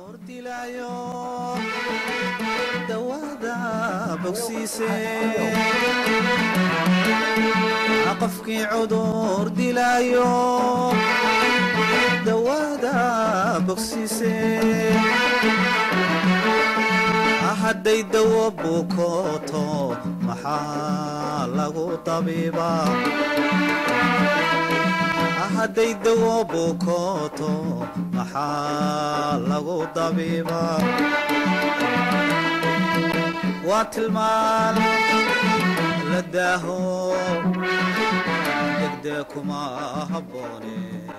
dilaayo dawada bogsiise qofkii cudur dilaayo dawada bogsiise hadday dawo bukooto maxaa lagu tabiibaa hadday dawo bukooto maxaa lagu dabiibaa waa tilmaan la daaho degdee kuma habboone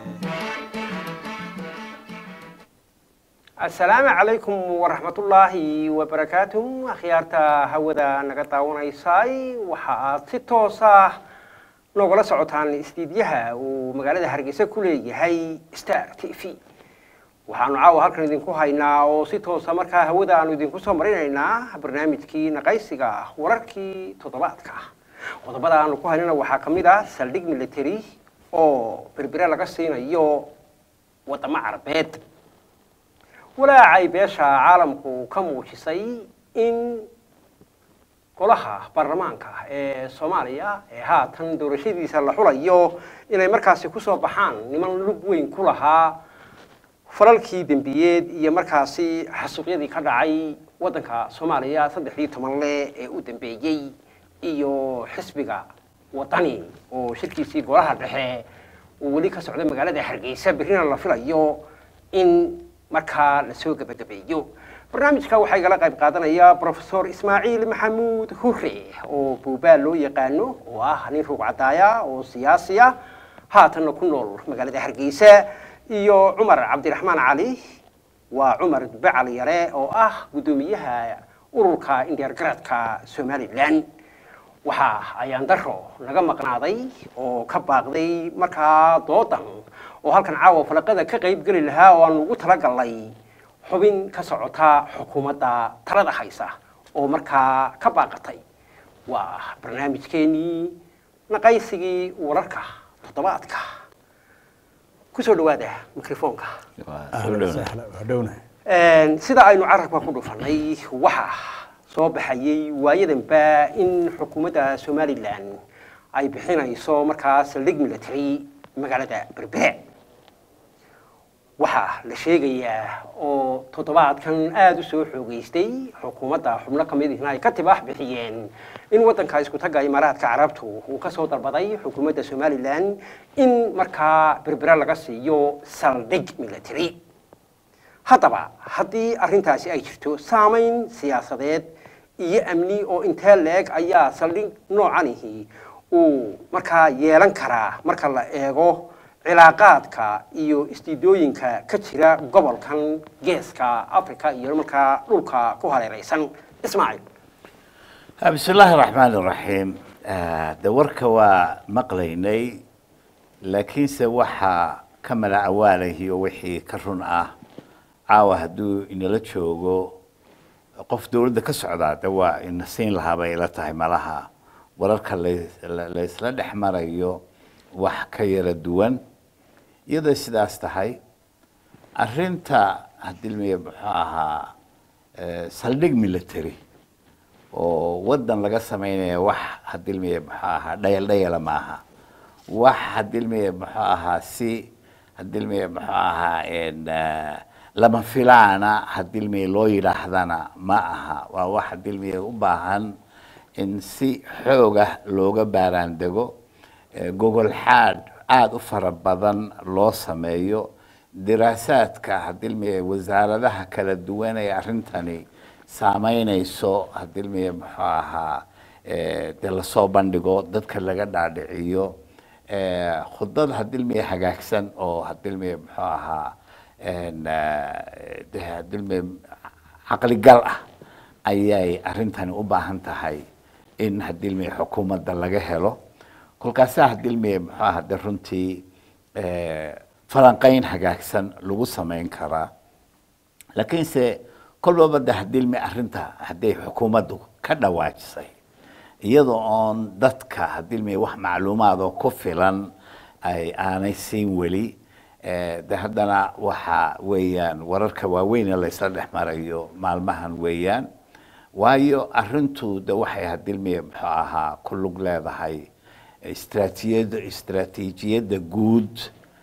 asalaamu calaykum waraxmatullaahi wabarakaatu akhyaarta hawada naga daawanaysay waxa aad si toos ah noogala socotaan istiidyaha uu magaalada hargeysa ku leeyahay star t v waxaanu caawa halkan idinku haynaa oo si toosa markaa hawada aanu idinku soo marinaynaa barnaamijkii naqaysiga wararkii toddobaadka qodobada aanu ku haynana waxaa ka mid ah saldhig military oo berbere laga siinayo wadamo carabeed walaacay beesha caalamku ka muujisay in golaha baarlamaanka ee soomaaliya ee haatan doorashadiisa la xulayo inay markaasi kusoo baxaan niman lug weyn ku lahaa falalkii dembiyeed iyo markaasi xasuuqyadii ka dhacay waddanka soomaaliya saddexdii toban le ee u dambeeyey iyo xisbiga wadani oo shirkiisii golaha dhexe uu weli ka socda magaalada hargeysa berrina la filayo in markaa lasoo gebagabeeyo barnaamijka waxaa igala qayb qaadanaya profesor ismaaciil maxamuud hure oo buubaal loo yaqaano oo ah nin ruug cadaaya oo siyaasi ah haatanna ku nool magaalada hargeysa iyo cumar cabdiraxmaan cali waa cumar bacal yare oo ah guddoomiyaha ururka indheergaradka somalilan waxa ayaan daro naga maqnaaday oo ka baaqday markaa doodan oo halkan caawa falaqada ka qayb geli lahaa oo aanu ugu talagalnay xubin ka socota xukuumadda talada haysa oo markaa ka baaqatay waa barnaamijkeenii naqaysigii wararka toddobaadka kusoo dhawaada microfoonka sida aynu carabka ku dhufanay waxa soo baxayey waayadanba in xukuumadda somalilan ay bixinayso markaa saldhig military magaalada berbere waxaa la sheegayaa oo toddobaadkan aada u soo xoogeystay xukuumadda xubno ka mid ihna ay ka tibaax bixiyeen in waddanka isku tagga imaaraadka carabtu uu ka soo dalbaday xukuumadda somalilan in markaa berbere laga siiyo saldhig military haddaba haddii arrintaasi ay jirto saamayn siyaasadeed iyo amni oo intee leeg ayaa saldhig noocanihi uu markaa yeelan karaa marka la eego cilaaqaadka iyo istiidooyinka ka jira gobolkan geeska africa iyo markaa dhulka ku hareeraysan ismaaciil bismi illaahi raxmaan iraxiim de warka waa maqlaynay laakiinse waxaa ka mala awaalayhi oo wixii ka run ah caawa hadduu inala joogo qof dowladda ka socdaa de waa ina siin lahaa bay ila tahay malaha wararka laysla dhex marayo wax ka yara duwan iyadoo sidaas tahay arinta hadilmiye muxuu ahaa saldhig military oo waddan laga sameynaya wax hadilmiye muxuu ahaa dhayal dhayala maaha wax hadilmiye muxuu ahaa si hadilmiye muxuu ahaa lama filaana hadilmiye loo yidhaahdana ma aha waa wax hadilmiye u baahan in si xoogah looga baaraan dego gogol xaad aada u fara badan loo sameeyo diraasaadka hadilmiye wasaaradaha kala duwan ee arrintani saameynayso hadilmiye muxuu ahaa dee lasoo bandhigo dadka laga dhaadhiciyo khudad hadilmiye hagaagsan oo hadilmiye muxuu ahaa de hadilmiye caqligal ah ayay arrintani u baahan tahay in hadilmiye xukuumadda laga helo kolkaasaa hadilmiye muxuu aha de runtii falanqeyn hagaagsan lagu samayn karaa laakiinse kolbaba de hadilmi arrinta hadday xukuumaddu ka dhawaajisay iyadoo oon dadka hadilmi wax macluumaad oo ku filan ay aanay siin weli Eh, de haddana waxa weeyaan wararka waaweyn ee laysla dhex marayo maalmahan weeyaan waayo arrintu de waxay hadilmiye muxuu ahaa ku lug leedahay istraatijiyadda istraatiijiyadda guud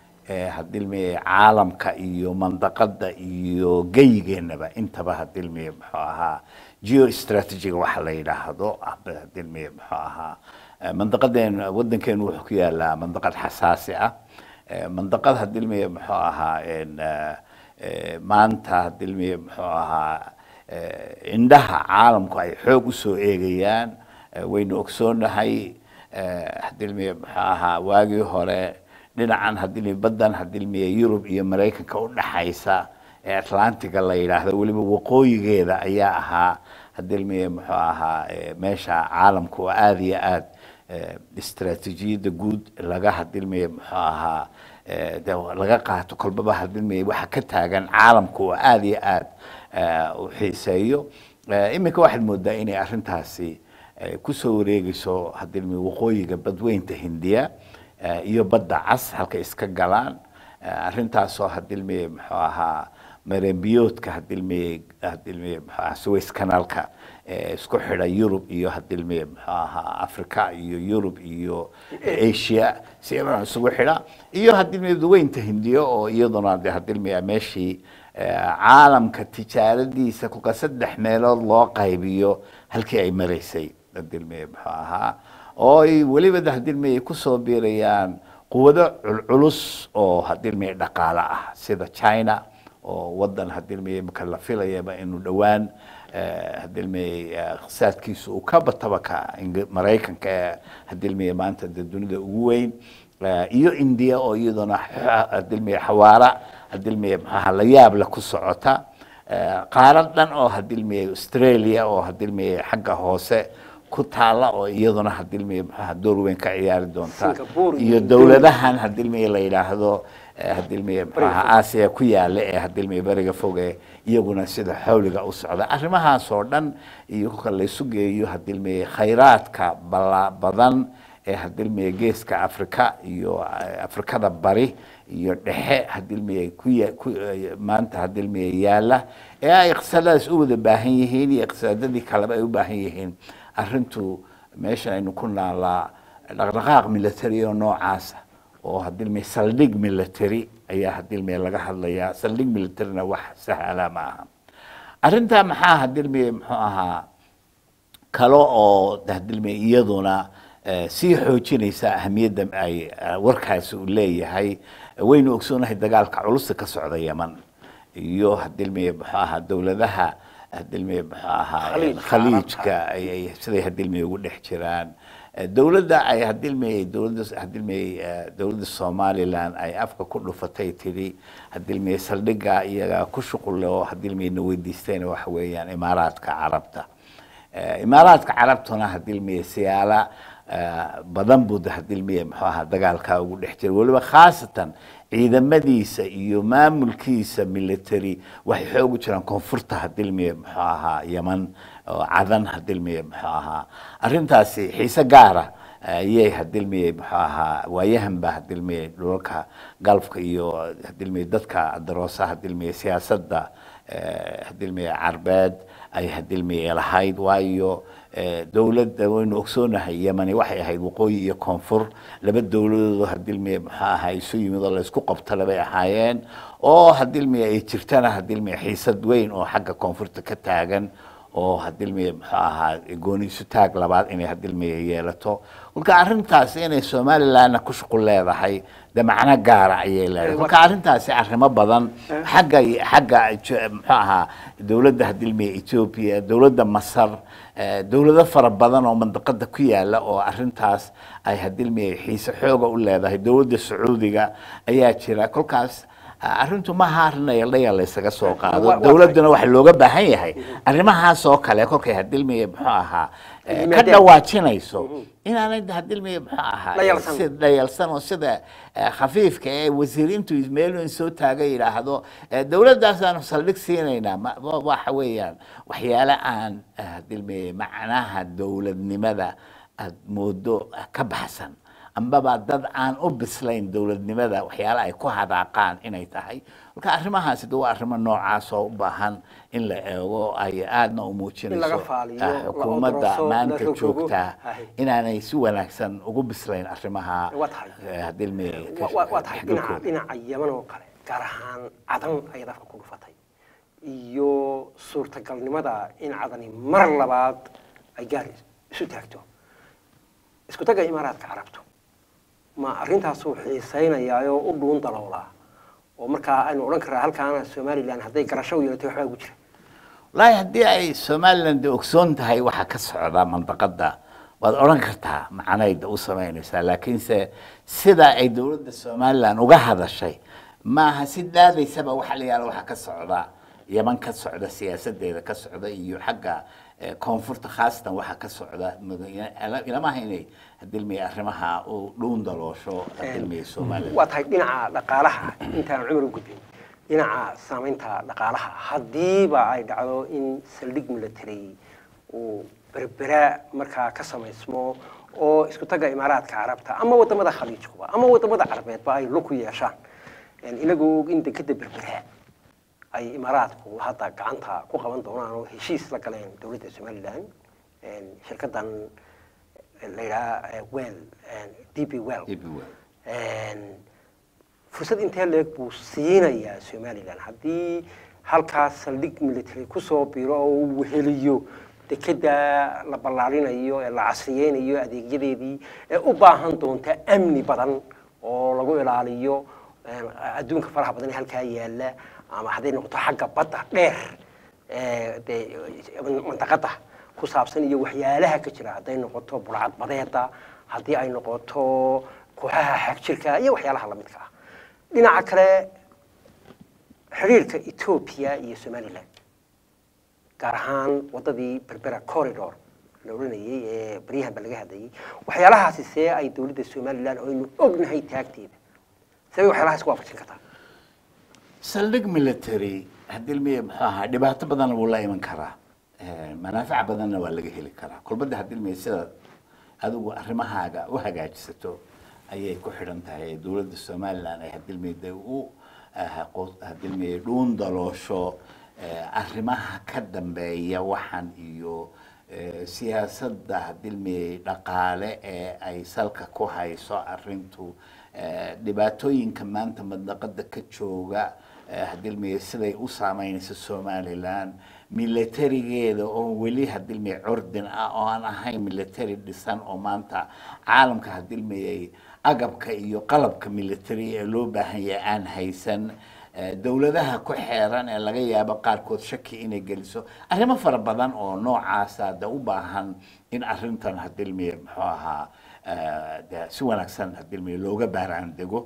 ee hadilmiye caalamka iyo mandaqada iyo geyigeennaba intaba hadilmiye muxuu ahaa geostrategiga waxa la yidhaahdo aba hadilmiye muxuu ahaa Eh, mandaqadeen waddankeenu wuxuu ku yaalaa mandaqad xasaasi ah Eh, mandaqad hadilmiye muxuu ahaa en, eh, eh, maanta hadilmiye muxuu ahaa eh, indhaha caalamku ay xoog usoo eegayaan Eh, waynu ogsoonahay eh, hadilmiye muxuu ahaa waagii hore dhinacan hadilmiye baddan hadilmiye yurub iyo maraykanka u dhaxaysa ee atlantiga la yidhaahdo weliba waqooyigeeda ayaa ahaa hadilmiye muxuu ahaa eh, meesha caalamku oo aada iyo aad eh, istaraatiijiyadda guud laga hadilmiye muxuu ahaa eh, de laga qaato kolbaba hadilmiye waxa ka taagan caalamku oo aada iyo aad eh, u xiiseeyo Eh, iminka waxaad moodaa inay arrintaasi eh, kusoo wareegayso hadilmiye waqooyiga badweynta hindiya eh, iyo badda cas halka iska galaan Eh, arrintaasoo hadilmiye muxuu ahaa mareembiyoodka hadilmiye hadilmiye muxuu ahaa suways canalka ee isku xidha yurub iyo hadilmiye muxuu ahaa africa iyo yurub iyo asia si iyadan isugu xidha iyo hadilmiye daweynta hindiya oo iyaduna de hadilmiye meeshii eh, caalamka tijaaradiisa kolka saddex meelood loo qaybiyo halkii ay maraysay hadilmiye muxuu ahaa oo ay weliba de hadilmiye kusoo biirayaan quwado culculus oo hadilmiye dhaqaale ah sida china oo wadan hadilmiye marka la filayaba inuu dhowaan eh, hadilmiye eh, iqtisaadkiisu uu ka bataba ka Ing- maraykanka ee hadilmiye maanta de dunida ugu weyn Eh, iyo india oo iyaduna xa- hadilmiye xawaara hadilmiye maxaha la yaab la ku socota Eh, qaarad dhan oo hadilmiye australia oo hadilmiye xagga hoose ku taala oo iyaduna hadilmiye maxaha door weyn ka ciyaari doonta Singapore iyo iyo dowladahan hadilmiye la yidhaahdo eh, hadilmiye maxaha aasiya ku yaala ee hadilmiye beriga foge iyaguna sida xawliga u socda arrimahaas oo dhan iyo kolka laysu geeyo hadilmiye khayraadka bala badan ee hadilmiye geeska afrika iyo eh, afrikada bari iyo dhexe hadilmiye ku ya- ku eh, maanta hadilmiye yaala ee ay iqtisaadadaas u wada baahan yihiin iyo iqtisaadadii kaleba ay u baahan yihiin arrintu meeshan aynu ku naalaa dhaqdhaqaaq military oo noocaasa oo hadilmiye saldhig military ayaa hadilmiye laga hadlayaa saldhig militarina wax sahla ma aha arrintaa maxaa hadilmiye muxuu ahaa kale oo hadilmiye iyaduna eh, sii xoojinaysa ahamiyadda ay eh, warkaasi uu leeyahay waynu ogsoonahay dagaalka culusta ka socda yeman iyo hadilmiye muxuu ahaa dowladaha hadilmiye muxuu ahaa Khaliijka khaliijka ay ay siday hadilmiye ugu dhex jiraan Eh, dowladda ay hadilmiye dowladda hadilmiye eh, dowladda somaliland ay afka ku dhufatay tiri hadilmiye saldhigga iyaga ku shuqul leh oo hadilmiye na weydiisteen waxa weeyaan imaaraadka carabta Eh, imaaraadka carabtuna hadilmiye siyaala eh, badan buu de hadilmiye muxuu ahaa dagaalkaa ugu dhex jira weliba khaasatan ciidamadiisa iyo maamulkiisa military waxay xoog u jiraan koonfurta hadilmiye muxuu ahaa yeman oo cadan hadilmiye muxuu ahaa arrintaasi xiise gaara ayay hadilmiye muxuu ahaa waayahanba hadilmiye dhulalka galfka iyo hadilmiye dadka daroosa hadilmiye siyaasadda eh, hadilmiye carbeed ay hadilmiye lahayd waayo eh, dowladda waynu ogsoonahay yemani waxay ahayd waqooyi iyo koonfur laba dowladood oo hadilmiye muxuu ahaa isu yimid oo laysku qabtala bay ahaayeen oo hadilmiye ay jirtana hadilmiye xiisad weyn oo xagga koonfurta ka taagan oo hadilmiye muxuu ahaa gooniisu taag labaad inay hadilmiye yeelato kolka arrintaasi inay somalilandna ku shuqul leedahay de macno gaara ayay leedahay kolka arrintaasi arrimo badan xagga xagga Jo- muxuu ahaa dowladda hadilmiye ethiopia dowladda masar eh, dowlado fara badan oo mandaqada ku yaala oo arrintaas ay hadilmiye xiise xooga u leedahay dowladda sacuudiga ayaa jira kolkaas arrintu maaha arrin ayaldhaya laysaga soo qaado Wa- wa- dowladduna waxa looga baahan yahay arrimahaas oo kale kolkay hadilmiye muxuu ahaa eh, ka Yimaadeen. dhawaajinayso inaanay hadilmiye muxuu ahaa Dhayalsan. si dhayalsan oo sida eh, khafiifka ee wasiirintu meel in soo taaga yidhaahdo eh, dowladdaasaan saldhig siinaynaa ma- wa- waxa weeyaan waxyaale aan eh, hadilmiye macnaha dowladnimada aad moodo eh, ka baxsan ambaba dad aan u bislayn dowladnimada waxyaala ay ku hadaaqaan inay tahay marka arrimahaasi de waa arrimo noocaas oo u baahan in la eego ay aadna u In laga muujinayso faaliyo, ah, la xukuumadda odoroso, la maanta rogrogo. joogtaa Ahay. inaanay si wanaagsan ugu bislayn arrimaha Waa tahay. eh, haddii ilmi Wa- wa- waa tahay dhinaca xagilkooda. dhinaca yaman oo kale gaar ahaan cadan ayaad afka ku dhufatay iyo suurtagalnimada in cadani mar labaad ay gaar isu taagto isku tagga imaaraadka carabtu ma arrintaasuu xiisaynayaayoo u dhuun daloolaa oo markaa aynu odhan karraa halkaana somalilan hadday garasho u yeelatay waxbaa ugu jira wallaahi haddii ay somaliland ogsoon tahay waxa ka socda mandaqada waad odhan kartaa macnayda u samaynaysaa laakiinse sida ay dowladda somaliland uga hadashay maaha si daadaysaba waxa la yaala waxa ka socda yaman ka socda siyaasadeeda ka socda iyo xagga eh, koonfurta khaasatan waxa ka socda mada- ilamaha inay hadilmiya arrimaha u dhuun daloosho hadilmiya somaliland waa tahay dhinaca dhaqaalaha intaan cumar u gudbin dhinaca saamaynta dhaqaalaha haddiiba ay dhacdo in saldhig military uu berbera markaa ka samaysmo oo isku tagga imaaraadka carabta ama wadamada khaliijkuba ama wadamada carabeedba ay lug ku yeeshaan inagoo og in dekeda berbera ay imaaraadku hadda gacanta ku qaban doonaan oo heshiis la galeen dowladda somalilan shirkadan la yidhaha well db well fursad intee leeg buu siinayaa somalilan haddii halkaas saldhig military kusoo biro oo uu weheliyo dekeda la ballaarinayo ee la casriyeynayo adeegyadeedii ee u baahan doonta amni badan oo lagu ilaaliyo adduunka faraha badan ee halkaa yaala ama hadday noqoto xagga badda dheer ee dee mantaqada ku saabsan iyo waxyaalaha ka jira hadday noqoto burcad badeeda haddii ay noqoto kooxaha xagjirka iyo waxyaalaha lamidka ah dhinaca kale xidhiirka etoobiya iyo somaliland gaar ahaan waddadii berbera corridor la odhanayay ee baryahan ba laga hadlayay waxyaalahaasi see ay dowladda somaliland oo aynu ognahay taagteeda see bay waxyaalahaas ku waafajin kartaa saldhig military haddii ilmiya muxuu ahaa dhibaato badanna wuu la iman karaa manaafic badanna waa laga heli karaa kulbadda haddii ilmiya sida adigu arrimahaaga u hagaajisato ayay ku xidhan tahay dowladda somaliland ay haddii ilmiya dee u haddii ilmiya dhuun daloosho arrimaha ka dambeeya waxan iyo siyaasadda haddii ilmiya dhaqaale ee ay salka ku hayso arrintu dhibaatooyinka maanta madnaqada ka jooga hadilmiya siday u saameynayso somaliland militarigeeda oo weli hadilmiya curdin ah oo aan ahayn military dhisan oo maanta caalamka hadilmiyay agabka iyo qalabka military ee loo baahan yahay aan haysan dowladaha ku xeeran ee laga yaabo qaarkood shaki inay geliso arrimo fara badan oo noocaasa de u baahan in arrintan hadilmiya muxuu ahaa de si wanaagsan hadilmiya looga baaraan dego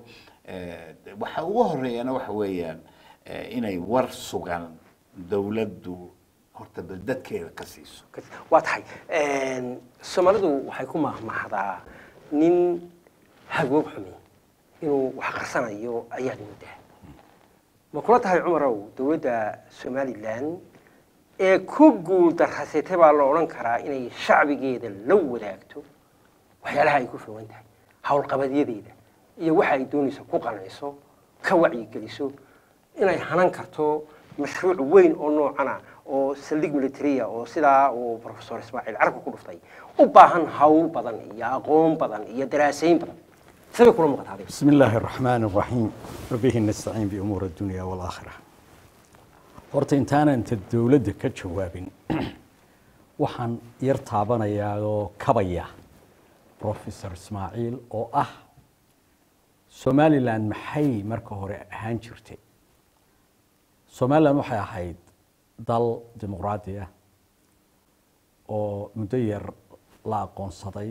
waxa ugu horeeyana waxa weeyaan inay war sugan dowladdu horta bal dadkeeda ka siiso waa tahay soomaalidu waxay ku mahmahdaa nin hagoog xumi inuu wax qarsanayo ayaad moodaa ma kula tahay cumarow dowladda somalilan ee ku guul darrasatay baa la odhan karaa inay shacbigeeda la wadaagto waxyaalaha ay ku fogan tahay howlqabadyadeeda iyo waxa ay doonayso ku qanayso ka wacyigeliso inay hanan karto mashruuc weyn oo noocana oo saldhig militaria oo sidaa uu professor ismaaciil carabka ku dhuftay u baahan hawl badan iyo aqoon badan iyo daraasayn badan sabay kula muuqataa adiga بسم الله الرحمن الرحيم وبه نستعين بأمور الدنيا والآخرة horta intaana inta dowladda ka jawaabin waxaan yar taabanayaa oo kabaya professor ismaaciil oo ah somalilan maxay marka hore ahaan jirtay somalilan waxay ahayd dal dimuqraadi ah oo muddo yar la aqoonsaday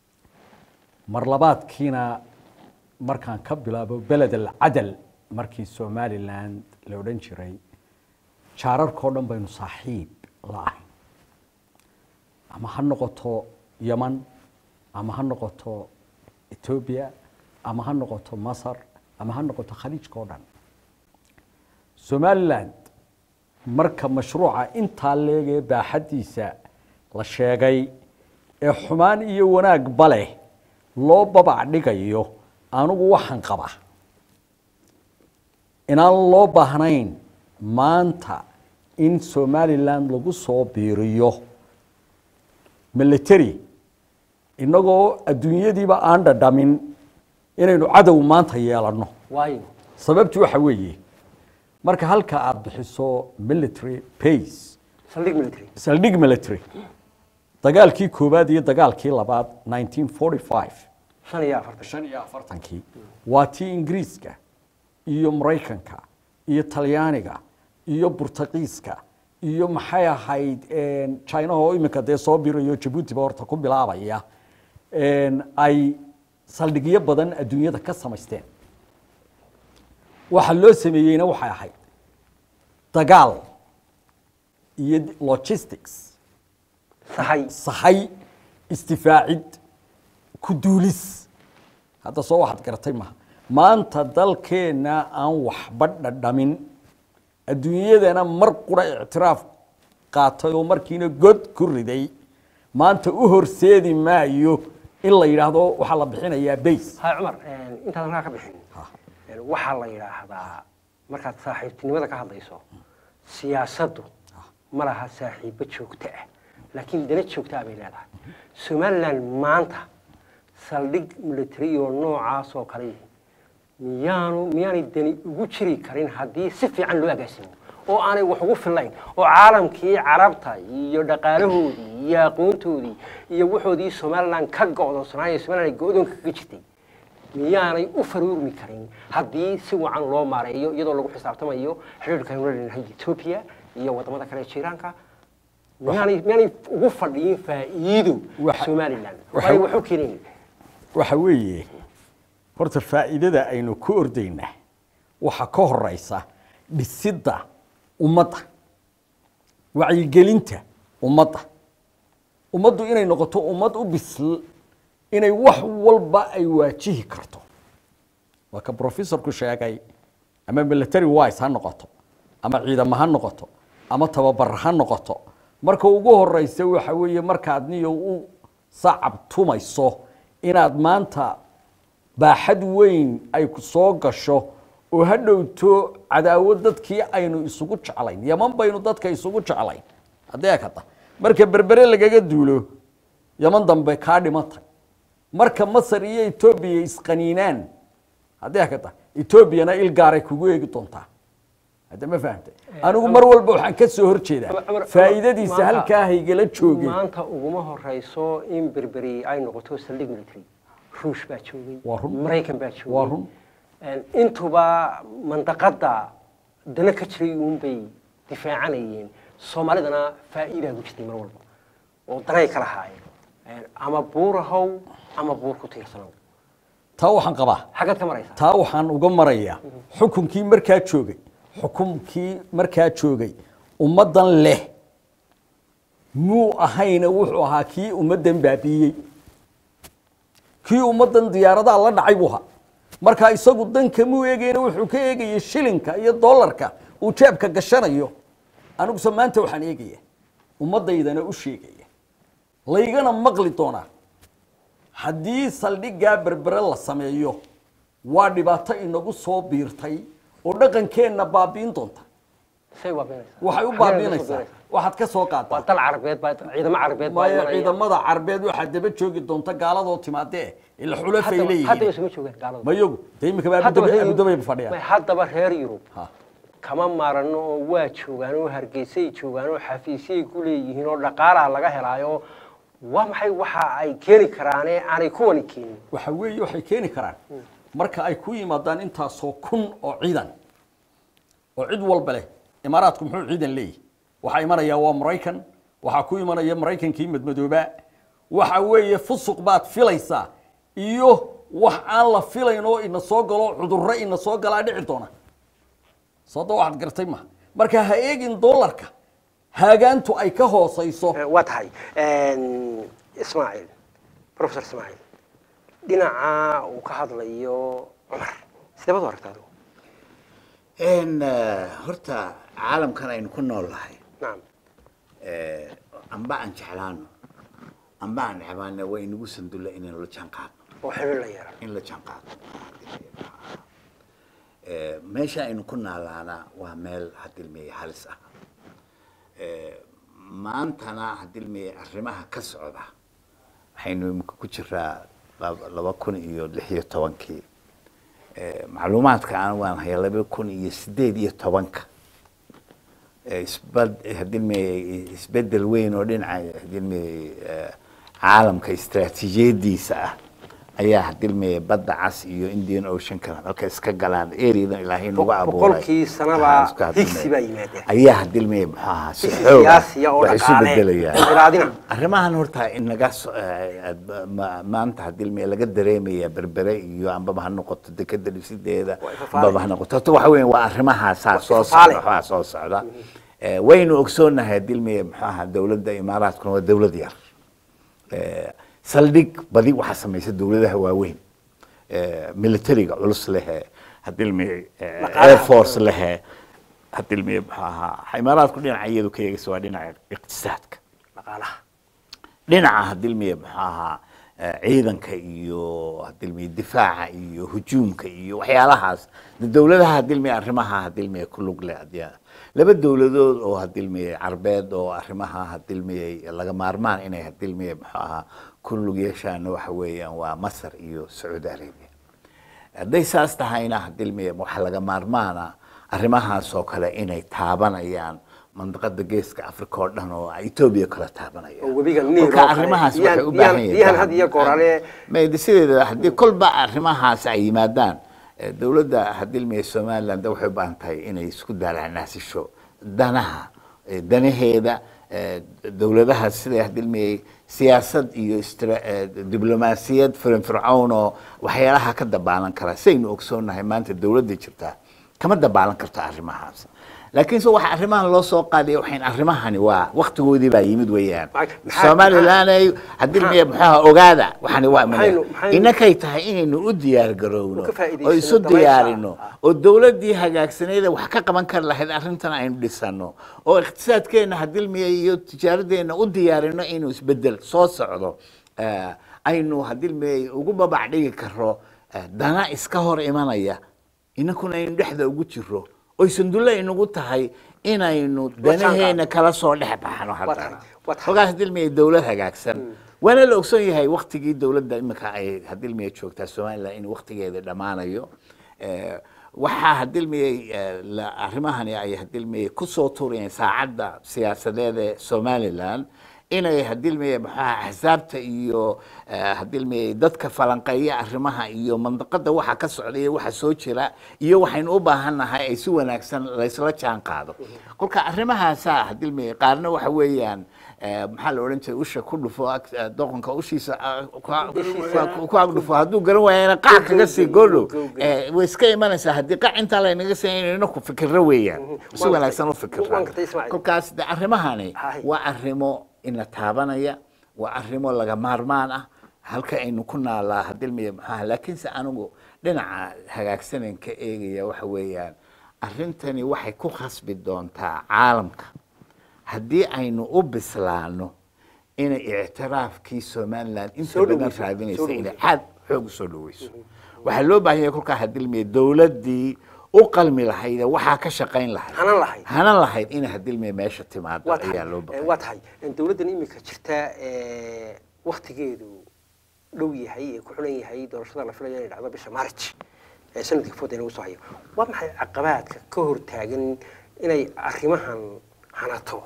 mar labaadkiina markaan ka bilaabo beled alcadal markii somalilan la odhan jiray jaararkao dhan baynu saaxiib la ahay ama ha noqoto yeman ama ha noqoto etoobiya ama ha noqoto masar ama ha noqoto khaliijka o dhan somaliland marka mashruuca intaa leegee baaxaddiisa la sheegay ee xumaan iyo wanaagba leh loo babac dhigayo anigu waxaan qabaa inaan loo baahnayn maanta in somalilan lagu soo biiriyo military innagoo adduunyadiiba aan dhadhamin inaynu cadow maanta yeelanno waayo sababtu waxa weeye marka halka aada bixiso military pace saldhig military saldhig military dagaalkii koowaad iyo dagaalkii labaad 1945 shan iyo afartan shan iyo afartankii waa tii ingiriiska iyo maraykanka iyo talyaaniga iyo burtaqiiska iyo maxay ahayd chinaha oo iminka dee soo birayo jabuutiba horta ku bilaabaya ay saldhigyo badan adduunyada ka samaysteen waxa loo sameeyeyna waxay ahayd dagaal iyo logistics sahay sahay istifaacid ku duulis hadda soo waxaad garatay maha maanta dalkeenna aan waxba dhadhamin adduunyadana mar qura ictiraaf qaatay oo markiina god ku riday maanta u horseedi maayo in la yidhaahdo waxaa la bixinayaa bays hay cumar intaadan kaa ka bixin waxaa la yidhaahdaa markaad saaxiibtinimada ka hadlayso siyaasaddu ma laha saaxiibo joogto ah laakiin dana joogto ah bay leedahay somalilan maanta saldhig military oo noocaas oo kale miyaanu miyaanay dani ugu jiri karin haddii si fiican loo agaasimo oo aanay wax ugu fillayn oo caalamkii carabta iyo dhaqaalahoodii iyo aqoontoodii iyo waxoodii somalilan ka go'doonsanaaya somalilan go-doonka kaga jirtay miyaanay u faruurmi karin haddii si wacan loo maareeyo iyadoo lagu xisaabtamayo xidhiirka aynu leenahay etoobiya iyo waddamada kale ee jiiraanka miyaanay miyaanay ugu fadhiyin faa'iido Waxa- somalilan waxa- waayo waxu keenayn waxa weeye horta faa'iidada aynu ku ordaynaa waxa ka horeysa dhisidda ummadda wacyigelinta ummadda ummaddu inay noqoto ummad u bisl inay wax walba ay waajihi karto waa ka professorku sheegay ama military wise ha noqoto ama ciidamo ha noqoto ama tababar ha noqoto marka ugu horeysa waxa weeye markaad niyo u sacab tumayso inaad maanta baaxad weyn ay ku soo gasho oo ha dhowto cadaawad dadkii aynu isugu jeclayn yaman baynu dadka isugu jeclayn haddee kada marka berbere lagaga duulo yaman dambe kaa dhimatay marka masar iyo etoobiya isqaniinaan haddee kada etoobiyana il gaaray kugu eegi doontaa hadda ma fahamtay anigu mar walba waxaan ka soo horjeedaa Cumar- Cumar- faa'iidadiisa maanta- halkaa haygala joogay maanta uguma horeyso in berberi ay noqoto saldhig military ruush baa joogay Waa run. maraykan baa joogay Waa run. Een, intuba mandaqada dana ka jiray uunbay difaacanayeen soomaalidana faa'iidaa ku jirtay mar walba oo danay kala haayeen Een, ama buur ahow ama buur ku tiirsanow taa waxaan qabaa xaggaad ka maraysaa taa waxaan uga marayaa xukunkii markaa joogay xukunkii markaa joogay ummaddan leh muu ahayna wuxuu ahaa kii ummaddan baabiiyey kii ummaddan diyaaradaha la dhacay buu ahaa markaa isagu danka muu eegayna wuxuu ka eegayay shilinka iyo dollarka uu jeebka gashanayo aniguse maanta waxaan eegaya ummaddaydana u sheegaya laygana maqli doonaa haddii saldhiggaa berbere la sameeyo waa dhibaato inagu soo biirtay oo dhaqankeenna baabiin doonta say baabiinaysaa waxay u Xaggee ka soo baabiinaysaa biiraysaa? waxaad ka soo waa qaataa dal carabeed baa ciidamo carabeed baa maayo imanaya. ciidamada carbeed waxaa daba joogi doonta gaaladoo timaadee ila xulafay Haddaba- haddaba leeyihiin isuma joogaan gaaladu mayagu dee imika baa Haddaba reer- abudabay may fadhiyaan haddaba reer yurub Ha. kama maarano oo waa joogaan oo hargeysay joogaan oo xafiisyay ku leeyihiin oo dhaqaalaha laga helaayo waa maxay waxa ay keeni karaane aanay kuwani keenin waxa weeye waxay keeni karaan marka ay ku yimaadaan intaasoo kun oo ciidan oo cid walba leh imaaraadku muxuu ciidan leeyahy waxaa imanaya waa maraykan waxaa ku imanaya maraykankii madmadooba waxa weeye fusuq baad filaysaa iyo wax aan la filayn oo ina soo galo cudurro ina soo galaa dhici doona sooda waxaad gartay ma marka ha eegin dollarka haagaantu ay ka hoosayso waa tahay ismaaciil professor ismaaciil dhinaca uu ka hadlayo cumar sidee baad u aragtaa adigu n horta caalamkan aynu ku nool nahay nacam amba aan jeclaano amba aan necbaano waa inagu sandulla inaynu la jaan qaadno oo xiriir la yeelan in la jaanqaado Eh, meesha aynu ku naalaana waa meel hadilmeye halis ah Eh, maantana hadilmeye arrimaha ka socda waxaynu imika ku jiraa lab- laba kun iyo lix iyo tobankii Eh, macluumaadka aan waan haya laba kun iyo sideed iyo tobanka Eh, isbad hadilmeye isbedel weyn oo dhinaca hadilmeye eh, caalamka istaraatiijiyadiisa ah ayaa hadilmeye badda cas iyo indian oceanka halka iska galaan areadan ilaahay nagu abuuray boqolkii sanaba Waxaa isku hadilmeye. higsi baa yimaadeen ayaa hadilmeye muxuu ahaa si higsi xoog ah siyaasiya oo wax isu dhaqaale bedelayaan inqiraadina arrimahan horta inaga so- eh, ma- ma- maanta hadilmeye laga dareemaya berbere iyo ambaba ha noqoto dekeda dhisideeda Waa ifafaale. ambaba ha noqoto horta waxa weya waa arrimahaasaa soo ifafaale. socda waxaa soo socda Eh, waynu ogsoonahay hadilmeye muxuu ahaa dowladda imaaraadkuna waa dowlad yar Eh, saldhig badi waxaa samaysa dowladaha waaweyn Eh, militariga culus lehe hadilmeye eh, Dhaqaalaha. air force lehe hadilmeye muxuu ahaa imaaraadku dhinaca iyadu ka eegaysa waa dhinaca iqtisaadka dhaqaalaha dhinaca hadilmiye muxuu ahaa eh, ciidanka iyo hadilmiye difaaca iyo hujuumka iyo waxyaalahaas de dowladaha hadilmiye arrimaha hadilmiye ku lug leh hadii- laba dowladood oo hadilmiye carbeed oo arrimaha hadilmiye laga maarmaan inay hadilmiye muxuu ahaa ku lug yeeshaana waxa weeyaan waa masar iyo sacuudi arabia hadday saas tahayna hadilmiye waxa laga maarmaana arrimahaas oo kale inay taabanayaan mandaqada geeska africa oo dhan oo etoobiya kala taabanaya oo webiga Niil oo Marka kale, arrimahaas biyaan- waxay u biyaan- baahan yihiin biyahan faham. had iyo goor ale- May- sideeda haddii kolba arrimahaas ay yimaadaan eh, dowladda hadilmiye somaliland waxay u baahan tahay inay isku daalacnaasisho danaha eh, danaheeda eh, dowladaha sida hadilmiye siyaasad iyo istra- eh, diblomaasiyad firfircoon oo waxyaalaha ka dabaalan kara saynu ogsoonahay maanta dowladda jirtaa kama dabaalan karto arrimahaas laakiin se waxa arrimahan loo soo qaadaya waxayn arrimahani waa waktigoodii baa yimid weeyaan Maxaa- maxaa- somaliland ay hadilmiye muxuaha ogaada waxani waa Maxaynu- maxaynu- inakay tahay inaynu u diyaar garowno Oo ka faa'iidaysano oo isu dabaysha. diyaarino oo dowladdii hagaagsaneeda wax ka qaban kari lahayd arrintan aynu dhisano oo iqtisaadkeenna hadilmiye iyo tijaaradeenna u diyaarino inuu isbedel soo socdo Eh, aynu hadilmiye ugu babac dhigi karo eh, dana iska hor imanaya inankuna aynu dhexda ugu jiro oy sandulle inagu tahay inaynu danaheena kala soo dhex baxno haddana tahay, waa tahay. hogaas hadilmiye dowlad hagaagsan waana la ogsoon yahay waktigii dowladda imika ay hadilmiye joogtaa somaliland in waktigeeda dhammaanayo Eh, waxaa hadilmiyey eh, la- arrimahani ay hadilmiyey kusoo tuurayeen saacadda siyaasadeed ee somaliland inay hadilmiyey maxaa axsaabta iyo eh, hadilmiyey dadka falanqeeya arrimaha iyo mandaqada waxa ka socda iyo waxa soo jira iyo waxaynu u baahannahay ay si wanaagsan laysla jaan qaado kolka arrimahaasaa hadilmiyey qaarna waxa weeyaan eh, maxaa la odhan jiray usha ku dhufo ag- eh, doqonka ushiisa ah, ku- ku- ku ag dhufo hadduu garan waayana qac kaga sii goodhow Eh, way iska imanaysaa haddii qac intaa laynaga siinayno ku fikirro weeyaan si Waan wanaagsan u gartay. fikirra Waan gartay, Ismaaciil. kolkaas de arrimahani Hay. waa arrimo ina taabanaya waa arrimo laga maarmaan ah halka aynu ku naalaa hadilmiya maxaa laakiinse anigu dhinaca hagaagsanan ka eegaya waxa weeyaan arrintani waxay ku khasbi doontaa caalamka haddii aynu u bislaano inay ictiraafkii somaliland inta Soo badan dhaweyso, soo raadinaysa inay dhaweyso. aad xoog u soo dhaweyso waxaa loo baahan yahay kolkaa hadilmiya dowladdii u qalmi lahayd ee waxaa ka shaqayn lahayd hanan lahayd hanan lahayd inay hadilmiya meesha timaado waa tahay ayaa loo eh, baahan waa tahay dowladdan imika jirta eh, waktigeedu dhow yahay ee ku xulan yahay doorashada la filayo inay dhacdo bisha march ee sanadkii fooda inagu soo hayo waa maxay caqabaadka ka hortaagan inay arrimahan hanato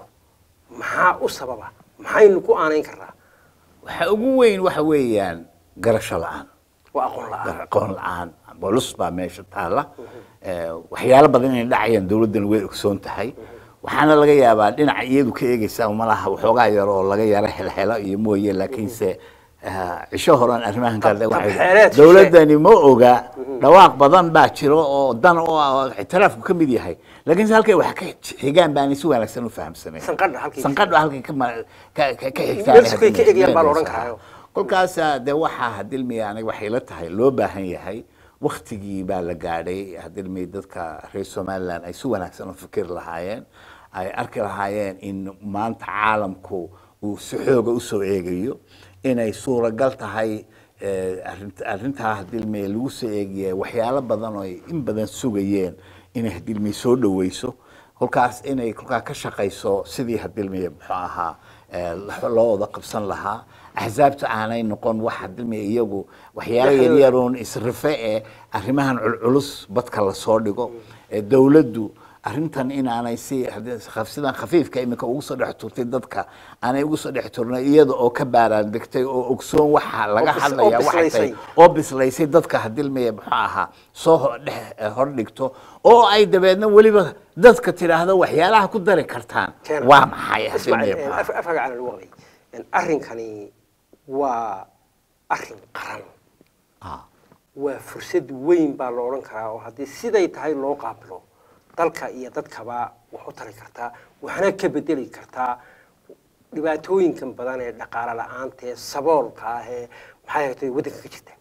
maxaa u sababa maxaynu ku aanayn karnaa waxa ugu weyn waxa weeyaan garasho la-aan waa aqoon la-aan aqoon la-aan bolus baa meesha taalla Eh, waxyaalo badan inay dhacayaan dowladdan way ogsoon tahay waxaana laga yaabaa dhinaca iyadu ka eegeysa malaha waxoogaa yar oo laga yaro helhelo iyo mooye laakiinse eh, cisho horan arrimahan kale Tab- waxay- tabxeeleed shishe. dowladdani ma oga dhawaaq badan baa jiro oo dan oo ah oo ictiraafku ka mid yahay laakiinse halkay wax ka xigaan baanay si wanaagsan u fahamsanayn Sanqadha halkay- sanqadha halkay ka ma- ka- ka- ka xigtaan Meel sukay ka egayaan baa la odhan karaayo. kolkaas de waxaa hadilmiya aniga waxay la tahay loo baahan yahay waktigii baa la gaadhay hadilmiya dadka reer somaliland ay si wanaagsan u fikiri lahaayeen ay arki lahaayeen in maanta caalamku uu si xooga usoo eegayo inay suuragal tahay eh, arrinta- arrintaa hadilmey lagu soo eegaya waxyaalo badan oo ay in badan sugayeen inay hadilmey soo dhaweyso kolkaas inay kolkaa ka shaqayso sidii hadilmey muxuu ahaa eh, loo wada qabsan lahaa axsaabta aanay noqon wax hadilmey iyagu waxyaalo Dhexdooda. yaryaroon isrife ee arrimahan culculus badka lasoo dhigo ee dowladdu arrintan inaanay si haddii- sidan khafiifka iminka ugu soo dhex turtay dadka aanay ugu soo dhex turnay iyada oo ka baaraan degtay oo ogsoon waxa laga bis- hadlaya oo waxay bislaysay. tahay oo bislaysay dadka hadilmaya muxuu ahaa soo ho- dhex eh, hordhigto oo ay dabeedna weliba dadka tidhaahdo waxyaalaha ku dari kartaan Keena. waa maxay Ismaaciil, hadilmaya eh, muxuu ahaa. af- afkaaga cana lagu qabay En arrinkani waa arrin qaran Ah. waa fursad weyn baa la odhan karaa oo haddii siday tahay loo qaabilo dalka iyo dadkaba wax u tari kartaa waxna ka bedeli kartaa dhibaatooyinkan badan ee dhaqaale la-aanta ee saboolka ah ee maxay ahayd waddanka ka jirta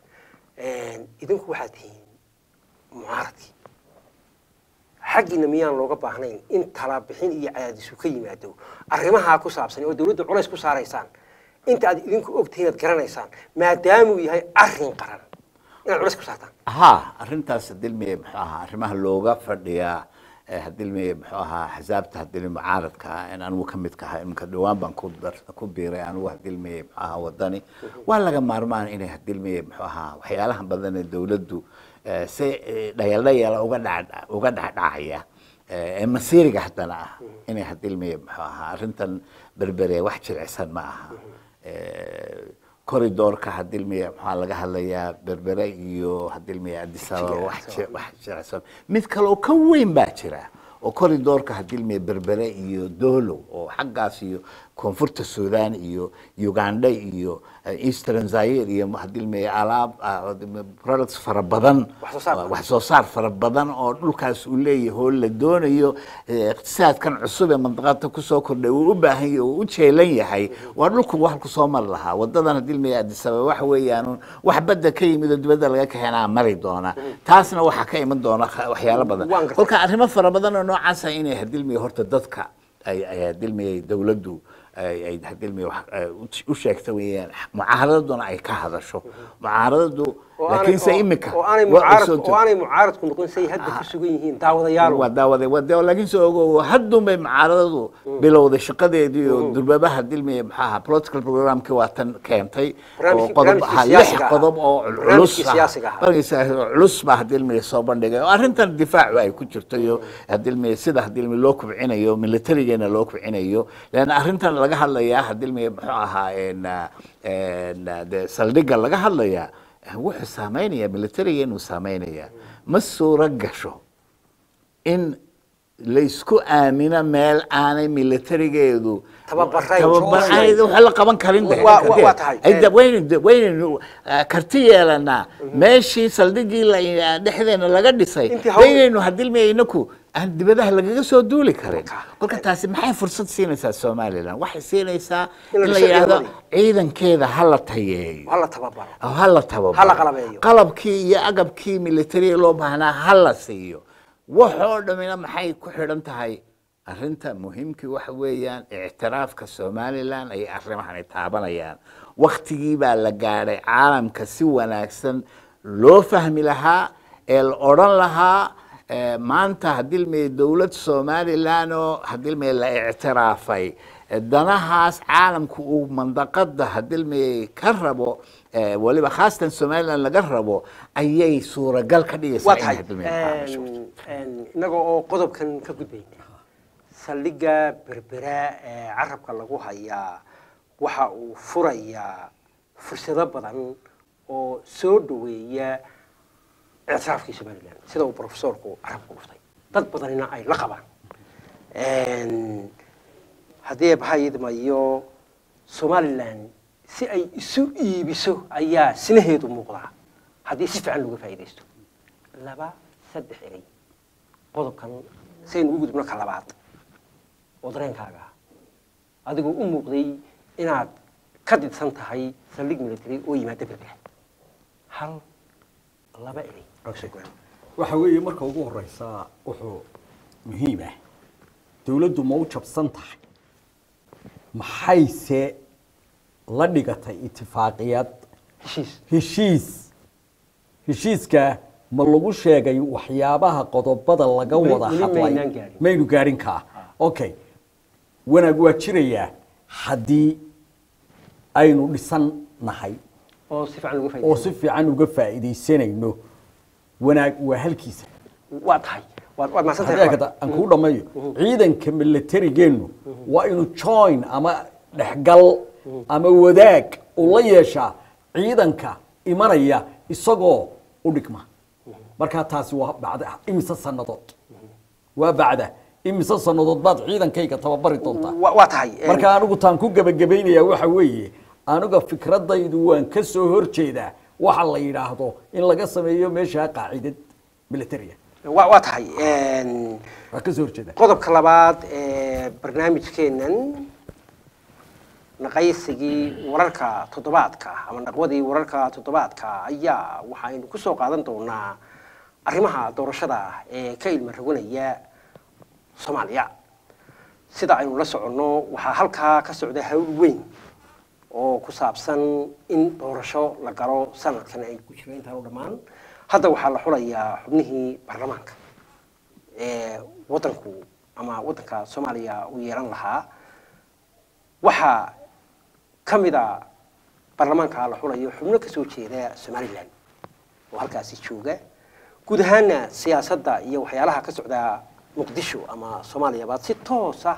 idinku waxaad tihiin mucaaradkii xaggiina miyaan looga baahnayn in talabixin iyo cadaadisu ka yimaado arrimahaa ku saabsan oo dawladda culays ku saaraysaan inta aad idinku ogtihiin aad garanaysaan maadaamuu yahay arrin qaran inaad culays ku saartaan ها arrintaas hadilmeye muxuu ahaa arrimaha looga fadhiyaa eh, hadilmeye muxuu ahaa axsaabta hadilme mucaaradka ah in anigu ka mid kaha iminka dhawaan baan ku dar- ku biiray anigu hadilmeye muxuu ahaa wadani waa laga maarmaan inay hadilmeye muxuu ahaa waxyaalaha badan ee dowladdu eh, si eh, dhayaldhayala uga dhac uga dhacdhacaya eh, ee masiiriga haddana ah inay hadilmeye muxuu ahaa arrintan berbere wax jilicsan ma aha Eh, corridorka hadilmiya maxaa laga hadlayaa berbere iyo hadilmiya addis ababa wax ji- wax jilicsan mid kale oo ka weyn baa jira oo corridorka hadilmiya berbere iyo dolo oo xaggaas iyo koonfurta sudan iyo uganda iyo eh, eastern zaire iyo hadilmiya alaab ah, products fara badan Wax soo saar badan. wax soo saar fara badan oo dhulkaas uu leeyahay oo la doonayo eh, iqtisaadkan cusub ee mandaqada kusoo kordhay uu u baahan yahay oo u jeelan yahay waa dhulku wax ku soo mari lahaa wadadan hadii ilmiya addis ababa waxa weeyaan un wax badda ka yimid oo dibadda laga keenaa mari doona taasna waxaa ka iman doona kha- waxyaalo badan Waan gartay. kolka arrimo fara badan oo noocaasa inay hadilmiya horta dadka ay ay hadilmiya dowladdu ay ay hadilmiya wax ay u- u sheegta weeyaan mucaaradaduna ay ka hadasho mucaaradadu oo aanay- laakiinse oo- imika oo aanay waa mucaarad soo oo aanay mucaaradku noqon say hadda ku sugan yihiin daawadayaal waa daawaday waa daawa laakiin soo ogo haddun bay mucaaradadu bilowday shaqadeedii oo durbabaha dilmiya maxaa ahaa political programkii waa tan keentay oo Barnaamijkii- qodob barnaamijkii ahaa lix siyaasiga ahaa. qodob oo culus Barnaamijkii ah. siyaasiga ahaa. Barnaamijkii siyaasiga culus baa hadilmiya soo bandhigay oo arrintan difaacu ay ku jirto iyo hadilmiya sida hadilmiya loo kubcinayo militarigeena loo kubcinayo leanna arrintan laga hadlayaa hadilmiya muxuu ahaa en, ah, en, ah, dee saldhigga laga hadlayaa wuxuu saameynaya militarigeenu saameynaya ma suuro gasho in laysku aamino meel aanay militarigeedu Tababarayn, tababar- joogsayn. aanay wax la qaban karin de. Waa- waa- waa tahay. Ay da- waynu waynaynu ah, karti yeelanaa meeshii saldhiggii la- dhexdeena laga dhisay Intii hawl- waynaynu hadilmiya inaku aan dibadaha lagaga soo duuli karin Kolka. kolka taasi maxay fursad siinaysaa somalilan waxay siinaysaa In la in la dhiso yidhaahdo ciidamadii. ciidankeeda ha la tayeeyo hala tababaro oo ha la tababaro Ha la qalabeeyo. qalabkii iyo agabkii militariga loo baahnaa ha la siiyo waxoo dhammina maxay ku xidhan tahay arrinta muhiimkii waxa weeyaan ictiraafka somalilan ay arrimahani taabanayaan waktigii baa la gaadhay caalamka si wanaagsan loo fahmi lahaa ee la odhan lahaa eh, maanta hadilmay dowlad somalilan oo hadilmay la ictiraafay eh, danahaas caalamku uu mandaqada hadilmay ka rabo eh, waliba khaasatan somalilan laga rabo ayay suuragal ka dhigaysaa waa in tahay hadilmay macaamisho. innaga oo qodobkan ka gudbayna saldhigga berbera ee carabka lagu hayaa waxa uu furayaa fursado badan oo soo dhaweeya ictiraafkii somalilan sida uu profesorku carabka dhuftay dad badanina ay la qabaan haddii bahayidmayo somalilan si ay isu iibiso ayaa sinaheedu muuqdaa haddii si fiican looga faa'iidaysto laba saddex erey qodobkan saynu ugu gudubno ka labaad oo dareenkaaga ah adigoo u muuqday inaad ka didsan tahay saldhig military oo yimaada berbera hal laba erey oo soo go'an. waxa weeye marka ugu horeysa wuxuu muhiim ah dowladdu ma u jabsan tahay maxayse la dhigatay itifaaqiyad heshiis heshiis heshiiska ma lagu sheegay waxyaabaha qodobada laga Weli- wada weli hadlay maynaan gaarin. maynu gaarin kaa okay wanaag waa jirayaa haddii aynu dhisan nahay oo si fiican uga oo faa'iideysan si fiican uga faa'iidaysanayno wanaag waa halkiisa waa tahay waad waad mahadsantahay haddii kada aan kuu dhammeeyo ciidanka militarigeennu waa inuu join ama dhexgal ama wadaag uu la yeeshaa ciidanka imanaya isagoo u dhigma markaa taasi waa bacda imise sannadood waa bacda imise sannadood baad ciidankayga tababari doontaa waa waa tahay een, marka anigu taan ku gebagabaynayaa waxa weeye aniga fikradaydu waan ka soo horjeedaa waxa la yidhaahdo in laga sameeyo meesha qaacidad militaria waa waa tahay een, waan ka soo horjeedaa qodobka labaad ee barnaamijkeennan naqaysigii wararka toddobaadka ama naqwadii wararka toddobaadka ayaa waxaynu ku soo qaadan doonaa arrimaha doorashada ee ka ilma roganaya soomaaliya sida aynu la soconno waxaa halkaa ka socda hawl weyn oo ku saabsan in doorasho la galo sanadkan ay ku jiro intaan u dhammaan hadda waxaa la xulayaa xubnihii baarlamaanka ee waddanku ama waddanka soomaaliya uu yeelan lahaa waxaa ka mid a baarlamaanka la xulayo xubno ka soo jeeda somalilan oo halkaasi jooga guud ahaana siyaasadda iyo waxyaalaha ka socda muqdisho ama soomaaliyaba si toosa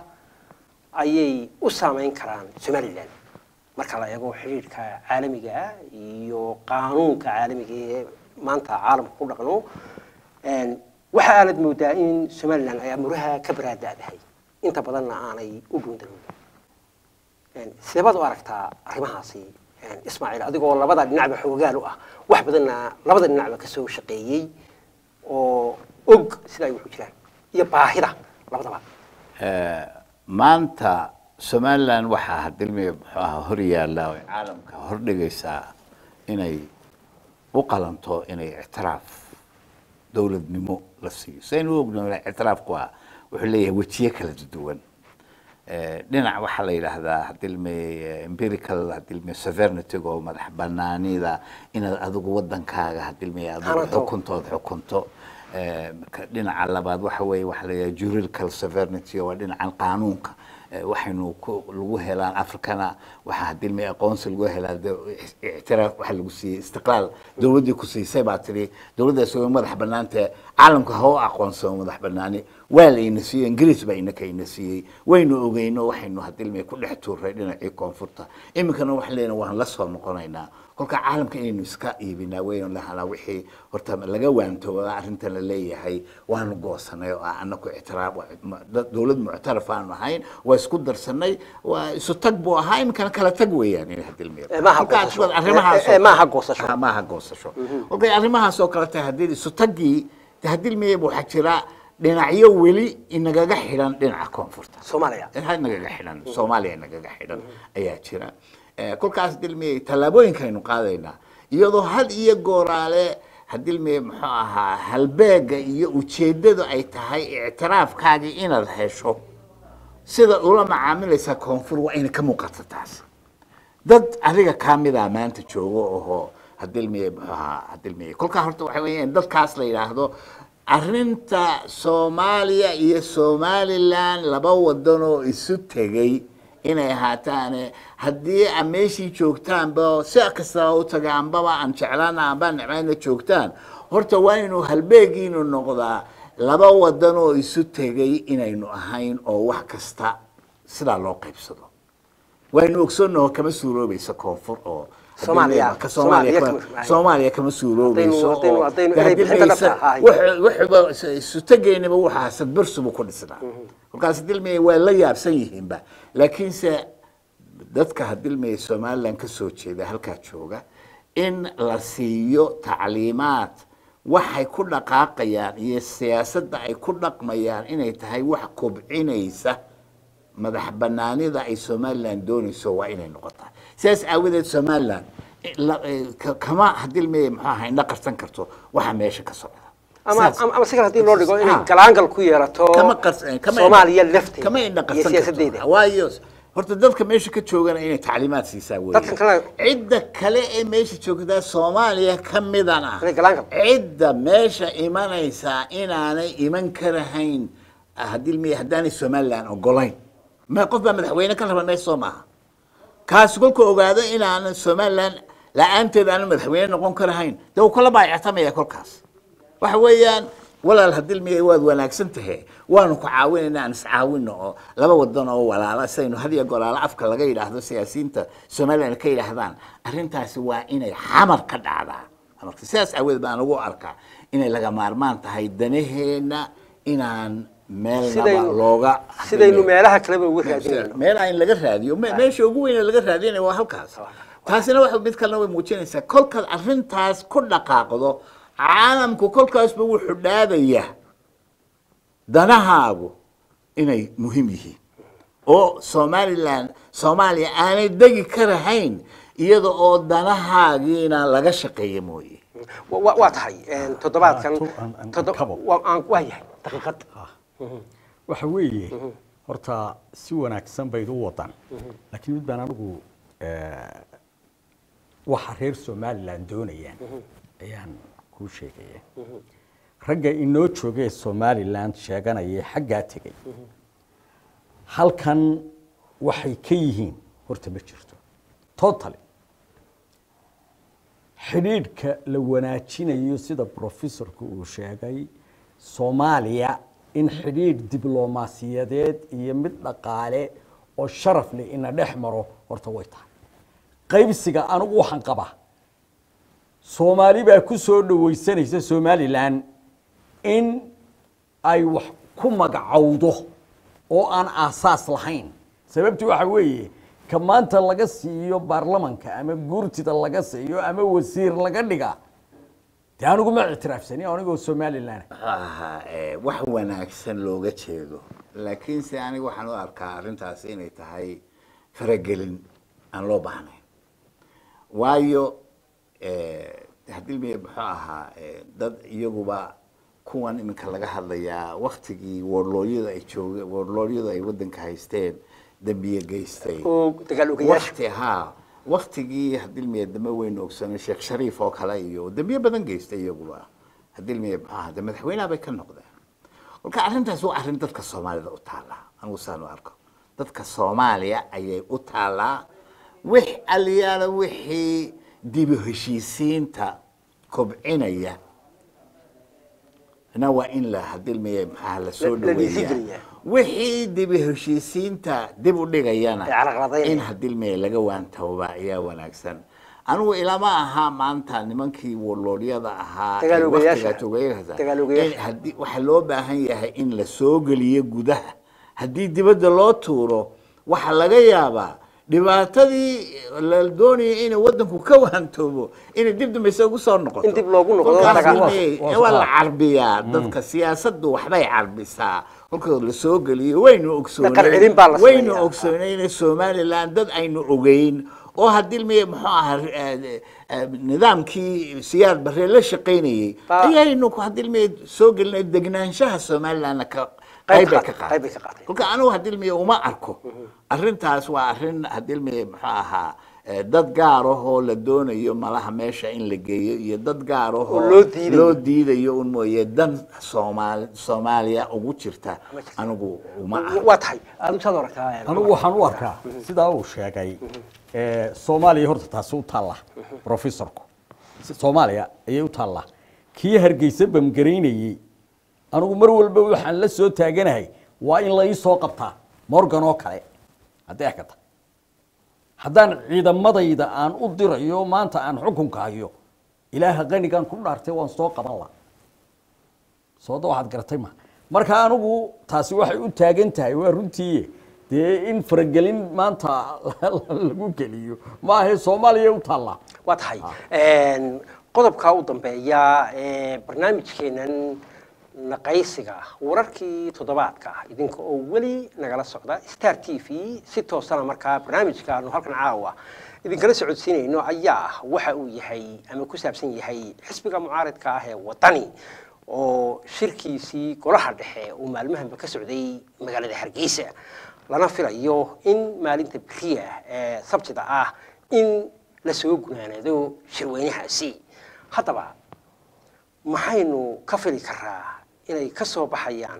ayay u saameyn karaan somalilan marka la eego xiriirka caalamiga ah iyo qaanuunka caalamiga ee maanta caalamka ku dhaqno Een, waxa aanad moodaa in somalilan ay amuraha ka baraadaadahay inta badanna aanay u dhuundaloobin Een, sidee baad u aragtaa arrimahaasi een, ismaaciil adigoo labada dhinacba xoogaal u ah wax badanna labada dhinacba ka soo shaqeeyey oo og sida ay wuxu jiraan iyo baahida labadaba Eh, maanta somalilan waxaa hadilmi muxuu ahaa hor yaalla oo caalamka hor dhigaysaa inay u qalanto inay ictiraaf dowladnimo la siiyo saynu u ognahay ictiraafku waa wuxuu leeyahay wejiye kala duwan Eh, dhinac waxaa la yidhaahdaa hadilmi empirical hadilmi sovereignty oo madax banaanida inaad adigu wadankaaga hadilmi adigu Hanato. xukuntood xukunto Eh, ka- dhinaca labaad waxa weeye waxaa la yidhaha juridical sovereignty oo waa dhinacan qaanuunka Eh, waxaynu ku lagu helaan africana waxaa hadilmi aqoonsi lagu helaa de- ictiraaf waxa lagu siiyey istiqlaal dowladdii ku siisay baa tiri dowladdaas way madax banaantee caalamka ha u aqoonsamo madax banaani waa la ina siiyey ingiriis baa inaka ina siiyey waynu ogeyno waxaynu hadilmi ku dhex tuuray dhinacii koonfurta iminkana waxaan leenahay waan la soo noqonaynaa kolka caalamka inaynu iska iibinaa waynu lahanaa wixii horta laga waantooba arrintan la leeyahay waanu goosanay oo ah anaku ictiraaf dad- dowlad muctaraf aanu ahayn waa isku darsanay waa isu tag buu ahaa iminkana kala tag weeyaan in hadilmi Eh, maaha Kolka goosasho. arrimahaas Eh, eh, maaha goosasho. Ah, maaha goosasho kolkay arrimahaas oo kale tahay haddii isu taggii de hadilmiyaba waxaa jira dhinacyo weli inagaga xidhan dhinaca koonfurta soomaaliya ha nagaga xidhan soomaaliya nagaga xidhan ayaa jira Eh, kolkaas dilmiyey tallaabooyinkaynu qaadaynaa iyadoo had iyo gooraale hadilmiye muxuu ahaa halbeega iyo ujeeddadu ay tahay ictiraafkaagii inaad hesho sida ula macaamilaysaa koonfur waa inay ka muuqato taas dad adiga kaa mida maanta joogo oho hadilmiye muxuu ahaa hadilmiye kolkaa horta waxa weeyaan dadkaas la yidhaahdo arrinta soomaaliya iyo somalilan laba wadan oo isu tegey inay ahaataane haddii a meeshii joogtaanba si kastaba u taga ambaba aan jeclaana amba necmayna joogtaan horta waa inuu halbeegiinu noqdaa laba wadan oo isu tegey inaynu ahayn oo wax kasta sidaa loo qaybsado waynu ogsoonnaho kama suuroobaysa koonfur oo Soomaaliya- ka Soomaaliya Soomaaliya kama- kama- Soomaaliya kama suuroobayso Haddaynu- haddaynu- oo- haddaynu de inay haddii bixinta maysa- dhabta ahay. wax- wuxuuba isu tegaynaba waxaa sadbarsubu ku dhisnaa kolkaas dilmaya waa la yaabsan yihiinba laakiinse dadka hadilmaya somalilan ka soo jeeda halkaa jooga in la siiyo tacliimaad waxay ku dhaqaaqayaan iyo siyaasadda ay ku dhaqmayaan inay tahay wax kobcinaysa madax banaanida ay somalilan doonayso waa inay noqotaa sidaas aawadeed somalilan la- eh, ka- kama hadilmaya muxuu ahaa indha qarsan karto waxa meesha ka socda ama Saas. ama ama si kale haddii loo dhigo inay Ah. galaangal ku yeelato kama qars- kama soomaaliya lafteeda kama indha iyo qarsan siyaasadeeda karto waayo horta dadka meesha ka joogana inay tacliimaad siisaa wey Dadkan kale- cidda kale ee meesha joogtaa soomaaliya ka midan ah Inay galaan karto. cidda meesha imanaysaa inaanay iman karahayn haddii mi haddaanay somalilan ogolayn ma qof baa madaxweyne ka raba meesha soo maaha kaasi kolku ogaado inaanan somalilan la-aanteed aanan madaxweyne noqon karahayn dee uu kala baayactamaya kolkaas waxa weeyaan walaal haddii miya waad wanaagsan tahay waanu ku caawinayna aan iscaawino oo laba wadan oo walaala saynu had iyo golaalo afka laga yidhaahdo siyaasiyiinta somaliland ka yidhaahdaan arrintaasi waa inay xamar ka dhacdaa marka sidaas aaweed baan ugu arkaa inay laga maarmaan tahay danaheena inaan meelnaba Sidaynu- looga sidaynu meelaha kaleba uga raadinayno meel aan laga raadiyo me- meesha ugu weyn ee laga raadinaya waa halkaas taasina waxa mid kalena way muujinaysaa kolkaad arrintaas ku dhaqaaqdo caalamku kolkaasba wuxuu dhaadaya danahaagu inay muhiim yihiin oo somalilan soomaaliya aanay degi karahayn iyada oo danahaagiina laga shaqeeya mooye Wa- wa- waa tahay een, toddobaadkan Ah, tu- aan- aan- toddo- kabo. waa aan- waa yahay daqiiqad waxa weeye horta si wanaagsan bayd u wadaan laakiin mid baan anigu eh, waxa reer somalilan doonayaan ayaan kuu sheegaya ragga inoo joogee somalilan sheeganaya xaggaa tegay halkan waxay ka yihiin horta ma jirto totally xidhiidhka la wanaajinayo sida professorku uu sheegay soomaaliya in xidhiidh diblomaasiyadeed iyo mid dhaqaale oo sharaf leh ina dhex maro horta way tahay qaybsiga anigu waxaan qabaa soomaali baa ku soo dhawaysanaysa somalilan in ay wax ku magacowdo oo aan aasaas lahayn sababtu waxa weeye ka maanta laga siiyo baarlamanka ama guurtida laga siiyo ama wasiir laga dhiga dee anigu ma ictiraafsani anigoo somalilan muxuu ahaa eh, wax wanaagsan looga jeedo laakiinse aniga waxaan u arkaa arrintaasi inay tahay faragelin aan loo baahnayn waayo eh, haddii mi muxuu ahaa eh, dad iyaguba kuwan iminka laga hadlayaa waktigii warlooyada ay jooge warlooyada ay waddanka haysteen dembiye geystay oo dagaal ogayaasha wakti haa waktigii haddii miya dama weyn ogsano sheekh shariif oo kale iyo dembiye badan geystay iyaguba haddii miya maxaa de madaxweynaha bay ka noqdeen kolka arrintaas waa arrin dadka soomaalida u taallaa anigu saan u arko dadka soomaaliya ayay u taallaa wix aliyaala wixii dibu heshiisiinta kobcinaya na waa in la haddii miya maxaa la soo La- la dhaweeyaa dhiirigeliyaa. wixii dibu heshiisiinta dib u dhigayana Ee carqaladaynaya. in haddii miya laga waantooba ayaa wanaagsan anigu ilama ahaa maanta nimankii warloodyada ahaa ee Dagaal ogayaasha. waqtigaa togayaasha, Dagaal ogayaasha. in haddii waxaa loo baahan yahay in la soo geliyo gudaha haddii dibadda loo tuuro waxaa laga yaabaa dhibaatadii la doonayay inay waddanku ka waantoobo inay dib dambayse ugu soo noqoto In dib loogu noqdo Kolkaas dagaal. inay- Waa- waa- waa la carbiyaa dadka siyaasaddu waxbay carbisaa kolkoo la soo geliyo waynu Dhaqan celin baa la ogsoonay waynu sameeyaa. ogsoonayna somaliland dad aynu ogeyn oo haddii miya muxuu ahaa eh, eh, nidaamkii siyaad barre la shaqaynayey Ba- ayaynu haddii miya soo gelinay degnaanshaha somalilandna ka Qayb qayb bay ka- ka qayb bay ka qaaday qaaday. kolka anigu haddii miya uma arko arrintaas waa arrin haddii miya muxuu ahaa eh, dad gaar ahoo la doonayo malaha meesha in la geeyo iyo dad gaar ahoo Oo loo diidayo. loo diidayo un mooye dan soomaali soomaaliya ugu jirta anigu uma arko waa tahay aad misaad u aragtaa anigu waxaan u arkaa sidaa uu sheegay eh, soomaaliya horta taasi u taalla professorku soomaaliya ayay u taallaa kii hargeysa bamgaraynayey anigu mar walba waxaan la soo taaganahay waa in la ii soo qabtaa morgan oo kale haddii akata haddaan ciidamadayda aan u dirayo maanta aan xukunka hayo ilaaha qanigaan ku dhaartay waan soo qaban la sooda waxaad garatay ma marka anigu taasi waxay u taagan tahay waa runtii dee in faragelin maanta lagu geliyo maahe soomaaliya u taallaa waa tahay Een, qodobka u dambeeya ee barnaamijkeenan naqaysiga ah wararkii toddobaadka ah idinka oo weli nagala socda star t v si toosana markaa barnaamijka aanu halkan caawa idinkala socodsiinayno ayaa ah waxa uu yahay ama ku saabsan yahay xisbiga mucaaridka ah ee wadani oo shirkiisii golaha dhexe uu maalmahanba ka socday magaalada hargeysa lana filayo in maalinta beriya ee sabtida ah in la soo gunaanado shirweynahaasi haddaba maxaynu ka fili karaa inay ka soo baxayaan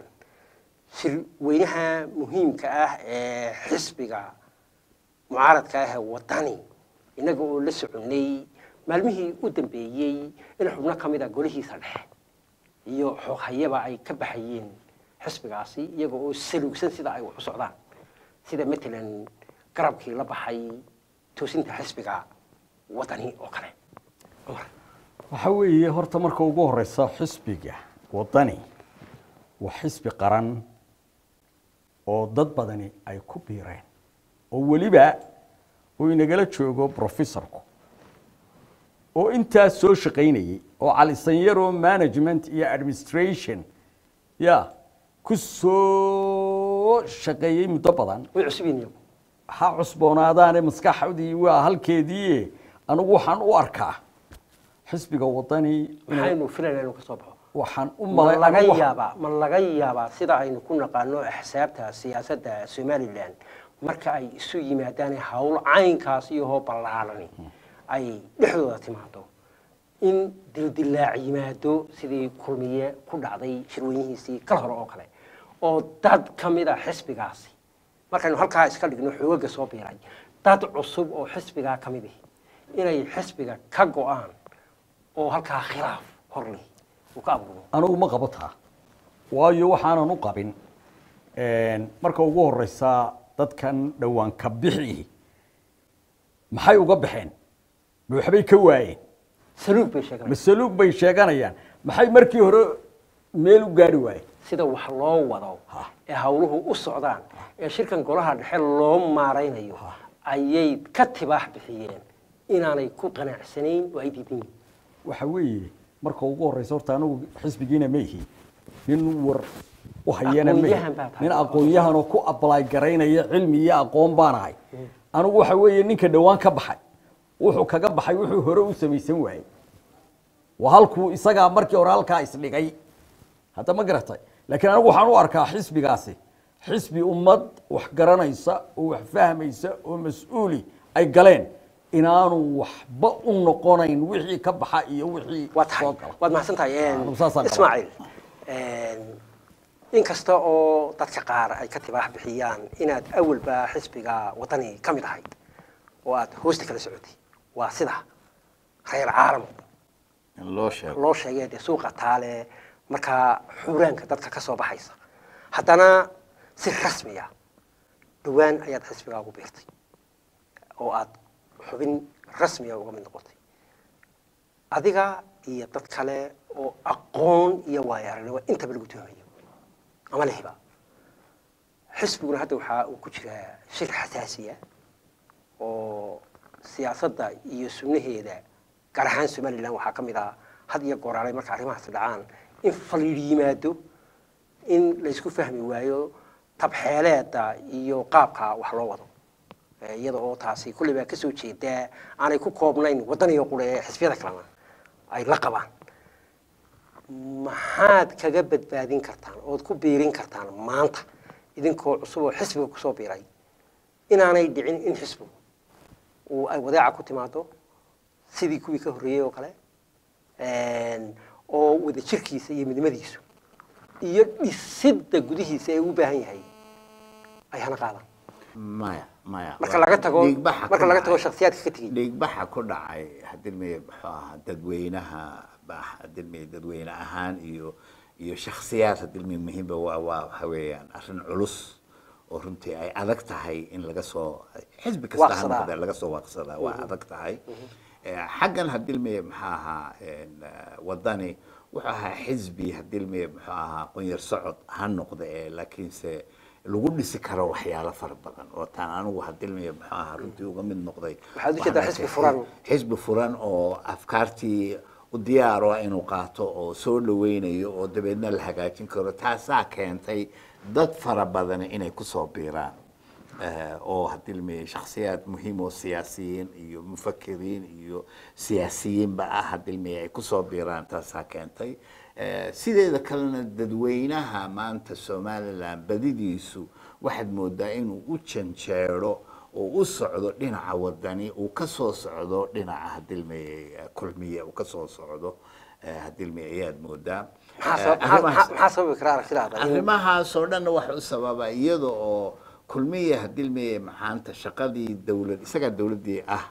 shirweynaha muhiimka ah ee xisbiga mucaaradka ah ee wadani innaga oo la soconnay maalmihii u dambeeyey in xubno ka mid a golihiisa dhexe iyo xooghayaba ay ka baxayeen xisbigaasi iyaga oo saluugsan sida ay wax u socdaan sida matalan garabkii la baxay toosinta xisbiga wadani oo kale cumar waxa weeye horta marka ugu horeysa xisbiga wadani waa xisbi qaran oo dad badani ay ku biireen oo weliba uu inagala joogo professorku oo intaas soo shaqaynayey oo calisanyaro management iyo administration ya ku soo shaqeeyey muddo badan way cusub yihiin iyagu ha cusboonaadaane maskaxdii waa halkeedii anigu waxaan u arkaa xisbiga wadani inuu- maxaynu filaynaa inuu ka soo baxo waxaan u ma malay laga anigu wax- yaabaa ma laga yaabaa sida aynu ku naqaano axsaabta siyaasadda somalilan marka ay isu yimaadaan hawl caynkaas iyahoo ballaarani ay dhexdooda timaado in dildilaac yimaado sidii kulmiye ku dhacday shirweynihiisii kal hore oo kale oo dad ka mid a xisbigaasi markaynu halkaa iska dhigno xoogaga soo biiray dad cusub oo xisbigaa ka mid ihi inay xisbiga ka go-aan oo halkaa khilaaf hor leh uu ka abuuro anigu ma qabo taa waayo waxaanan u qabin marka ugu horeysa dadkan dhowaan ka bixi maxay uga baxeen ma waxbay ka waayeen saluug bay sheeganayaan masaluug bay sheeganayaan maxay markii hore meel u gaari waayeen sida wax loo wado ee hawluhu u socdaan ee shirkan golaha dhexe loo maaraynayo ayay ka tibaax bixiyeen inaanay ku qanacsanayn oo ay diidan yihiin waxa weeye marka ugu horeysa horta anigu xisbigiina ma ihi nin war u hayana ma ihi. Aqoon-yahan baa tahay. nin aqoon-yahan oo ku apply garaynaya cilmi iyo aqoon baan ahay anigu waxa weeye ninka dhowaan ka baxay wuxuu kaga baxay wuxuu hore u samaysan waayey waa halkuu isagaa markii hore halkaa isdhigay hadda ma garatay laakiin anigu waxaan u arkaa xisbigaasi xisbi ummad wax garanaysa oo wax fahmaysa oo mas-uuli ay galeen inaanu waxba u noqonayn wixii ka baxa iyo wixii waa tahay soo gala waad mahadsan tahay anigu saasaan qabaa. ismaaciil in kasta oo dadka qaar ay ka tibaax bixiyaan inaad awalba xisbiga wadani ka mid ahayd oo aad hoosta kala socotay waa sida reer caalam in loo sheego loo sheegay dee suuqa taale markaa xuuraanka dadka ka soo baxaysa haddana si rasmiya dhowaan ayaad xisbigaa ugu biirtay oo aad xubin rasmiya uga mid noqotay adiga iyo dad kale oo aqoon iyo waayo-aragnimo intaba lagu tuhmayo ama lehiba xisbiguna hadda waxaa uu ku jiraa shir xasaasiya oo siyaasadda iyo sunnaheeda gaar ahaan somalilan waxaa ka mid ah had iyo gooraalay marka arrimahaasi dhacaan in faliir yimaado in laysku fahmi waayo tabxeeleeda iyo qaabka wax loo wado Eh, iyada oo taasi kulley baa kasoo jeedaa aanay ku koobnayn waddaniga qule ee xisbiyada kalena ay la qabaan maxaad kaga badbaadin kartaan ood ku biirin kartaan maanta idinkoo cusub oo xisbiga kusoo biiray inaanay dhicin in xisbigu uu ay wadeeca ku timaado sidii kuwii ka horreeyey oo kale oo wada jirkiisa iyo midnimadiisu iyo dhisidda gudihiisa ee u baahan yahay ay hana qaadaan maya maya marka laga tago dhiigbaxa marka ku laga tago dhacay- shakhsiyaadka ka tegey dhiigbaxa ku dhacay hadilmi muxuu ahaa dadweynaha ba- hadilmi dadweyne ahaan iyo iyo shakhsiyaad hadilmi muhiimba waa waa waxa weeyaan arrin culus oo runtii ay adag tahay in laga soo xisbi kasta ha Waaqsadaa. noqdee laga soo waaqsadaa waa adag tahay Eh, xaggan hadilmi maxaa ahaa en, eh, wadani wuxuu ahaa xisbi hadilmi muxuu ahaa qunyar socod ha noqde ee laakiinse lagu dhisi karo waxyaalo fara badan oo taan anigu hadilmi muxuu ahaa runtii uga mid noqday Waxaad u jeedaa Waxaan xisbi arkay furan. xisbi furan oo afkaartii u diyaaro ah inuu qaato oo soo dhaweynayo oo dabeedna la hagaajin karo taasaa keentay dad fara badan inay kusoo biiraan Eh, oo hadilmi shakhsiyaad muhiim oo siyaasiyiin iyo mufakiriin iyo siyaasiyiinba ah hadilmi ay kusoo biiraan taasaa keentay Eh, sideeda kalena dadweynaha maanta somaliland badidiisu waxaad moodaa inuu u janjeero oo u socdo dhinaca wadani uu ka soo socdo dhinaca hadilmeye kulmiye uu ka soo socdo eh, hadilmeye ayaad moodaa maxaa Eh, sabab- maxaa- arrimahaas- maxaa- maxaa sababi kara aragtidaada in- arrimahaasoo dhanna waxa u sababa iyada oo kulmiye hadilmeye maxaanta shaqadii dowlad isagaa dowladdii ah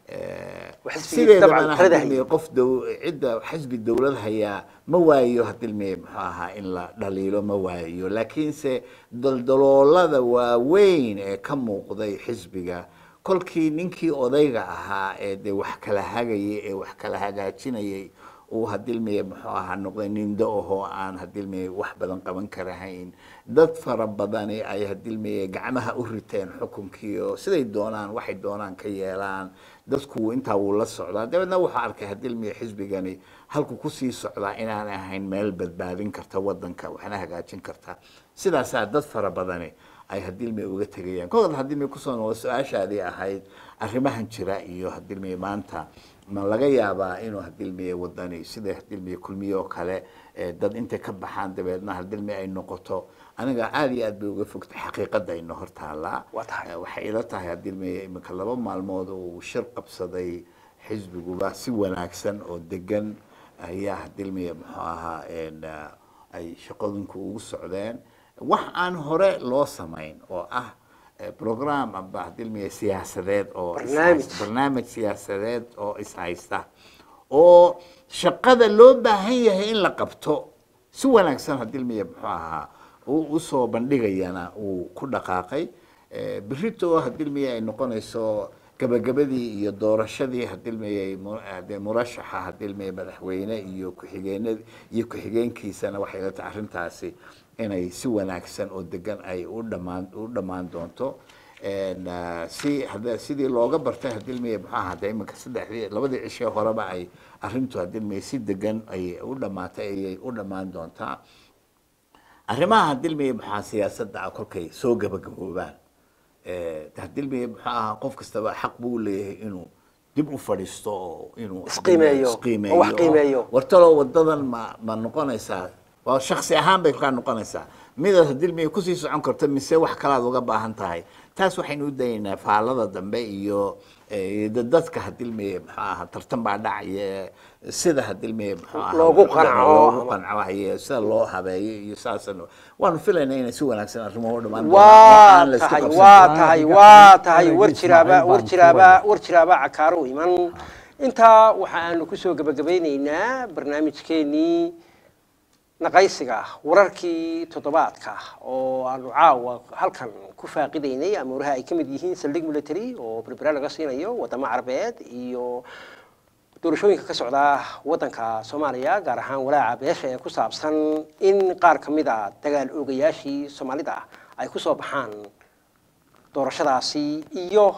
eh, Waa xisbigii dabcan sideedabana talada hadilmeye qof dow- cidda xisbi dowlad hayaa ma waayo hadilmeye muxuu ahaa in la dhaliilo ma waayo laakiinse daldaloolada waaweyn ee ka muuqday xisbiga kolkii ninkii odayga ahaa ee dee wax kala hagayay ee wax kala hagaajinayay uu hadilmeye muxuu ahaa noqday nin da-ahoo aan hadilmeye wax badan qaban karahayn dad fara badani ay hadilmeye gacmaha u riteen xukunkii oo siday doonaan waxay doonaan ka yeelaan dadku intaa wuu la socdaa dabeedna wuxuu arkay hadilmeye xisbigani halku kusii socdaa inaan ahayn meel badbaadin karta wadanka waxna hagaajin karta sidaasaa dad fara badani ay hadilmeye uga tegayaan kolkaad hadilmeye kusoo noqdo su-aashaadii ahayd arrimahan jira iyo hadilmeye maanta ma laga yaabaa inuu hadilmiye wadani sida hadilmiye kulmiye oo kale eh, dad intay ka baxaan dabeedna hadilmiye ay noqoto aniga aada iyo aad bay uga fogtay xaqiiqada ino hortaallaa Waa tahay. Eh, waxay ila tahay hadilmiye iminka laba maalmood uu shir qabsaday xisbiguba si wanaagsan oo degan ayaa hadilmiye muxuu ahaa en, eh, ay shaqooyinku ugu socdeen wax aan hore loo samayn oo ah eh, program amba hadilmiye siyaasadeed oo is Barnaamij. haysta- barnaamij siyaasadeed oo is haysta oo shaqada loo baahan yahay in la qabto si wanaagsan hadilmiye muxuu ahaa uu usoo bandhigayana uu ku dhaqaaqay Eh, berito hadilmiye ay noqonayso gabagabadii iyo doorashadii hadilmiye mu- dee murashaxa hadilmiye madaxweyne iyo ku-xigeenad iyo ku-xigeenkiisana waxay la tahay arrintaasi inay si wanaagsan oo degan ay u dhamaan u dhammaan doonto En, ah, si hada sidii looga bartay hadilmiye muxuu ahaa de iminka saddexdii labadii cishee horeba ay arrintu hadilmiye si degan ay u dhamaatay ayay u dhammaan doontaa arrimaha hadilmiye maxaa siyaasadda ah kolkay soo gabagaboobaan Eh, hadilmiye muxuu ahaa qof kastaba xaq buu leeyahay inuu dib u fadhiisto oo inuu Isqiimeeyo, oo wax qiimeeyo. wartalo wadadan ma ma noqonaysaa waa shaksi ahaan bay kaa noqonaysaa midaad hadilmiye kusii socon karto mise wax kalaad uga baahan tahay taas waxaynu u dayaynaa faalada dambe iyo eh, da- dadka hadilmiye muxuu ahaa tartan baa dhacaya sida hadilmiye muxuu ahaa Loogu qanco. loogu qancayo sida loo habeeyo iyo saasan waanu filaynaa inay si wanaagsan arrimuhu u dhamaan doonaan. waa Aan la isku tahay qabsan waa karin. tahay Aniga- waa aniga tahay war Ismaaciil jiraaba baan war ku jiraaba wada. war jiraaba cakaaro iman intaa waxa aanu kusoo gabagabeyneynaa barnaamijkeenii naqaysiga wararkii toddobaadka oo aanu caawa halkan ku faaqidaynay amuuraha ay ka mid yihiin saldhig military oo berbera laga siinayo wadamo carabeed iyo doorashooyinka ka socda wadanka soomaaliya gaar ahaan walaaca beesha ee ku saabsan in qaar ka mid a dagaal oogayaashii soomaalida ay ku soo baxaan doorashadaasi iyo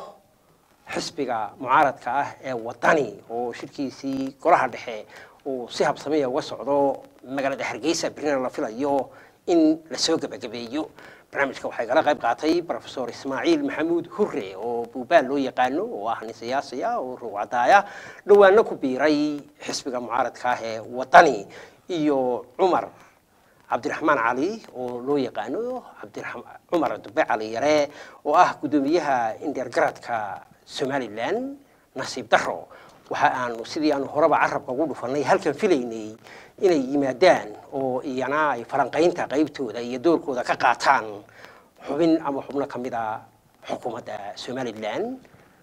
xisbiga mucaaradka ah ee wadani oo shirkiisii golaha dhexe uu si habsamiya uga socdo magaalada hargeysa berina la filayo in lasoo gebagabeeyo barnaamijka waxaa igala qayb qaatay profesor ismaaciil maxamuud hure oo buubaal loo yaqaano oo ah nin siyaasi ah oo ruucadaaya dhowaano ku biiray xisbiga mucaaradka ah ee wadani iyo cumar cabdiraxmaan cali oo loo yaqaano cabdiraxma- cumar dube cali yare oo ah guddoomiyaha indheergaradka somalilan nasiib daro waxa aanu sidii aanu horeba carabka ugu dhufanay halkan filaynay inay yimaadaan oo iyana ay falanqaynta qaybtooda iyo doorkooda ka qaataan xubin ama xubno ka mid a xukuumadda somalilan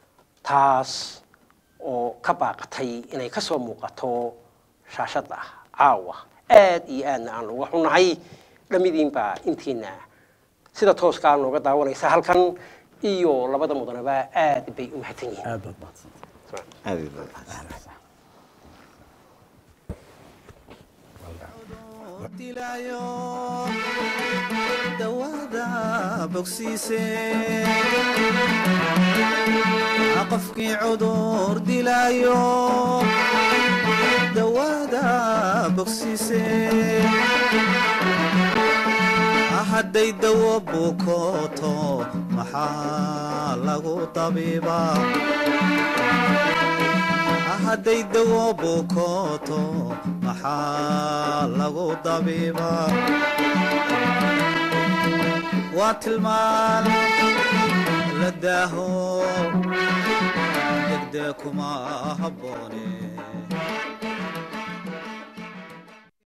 taas oo ka baaqatay inay ka soo muuqato shaashadda caawa aad iyo aadna aan uga xunahay dhamidiinba intiina sida tooskaa nooga daawanaysa halkan iyo labada mudanaba aad bay u mahadsan yihiin aad baad mahadsantay Aad iyo aad mahadsan. dilaayo dawada bogsiise qofkii cudur dilaayo dawada bogsiise hadday dawo bukooto maxaa lagu tabiibaa hadday dawo bukooto maxaa lagu dabiibaa waa tilmaan la daaho degdee kuma habboone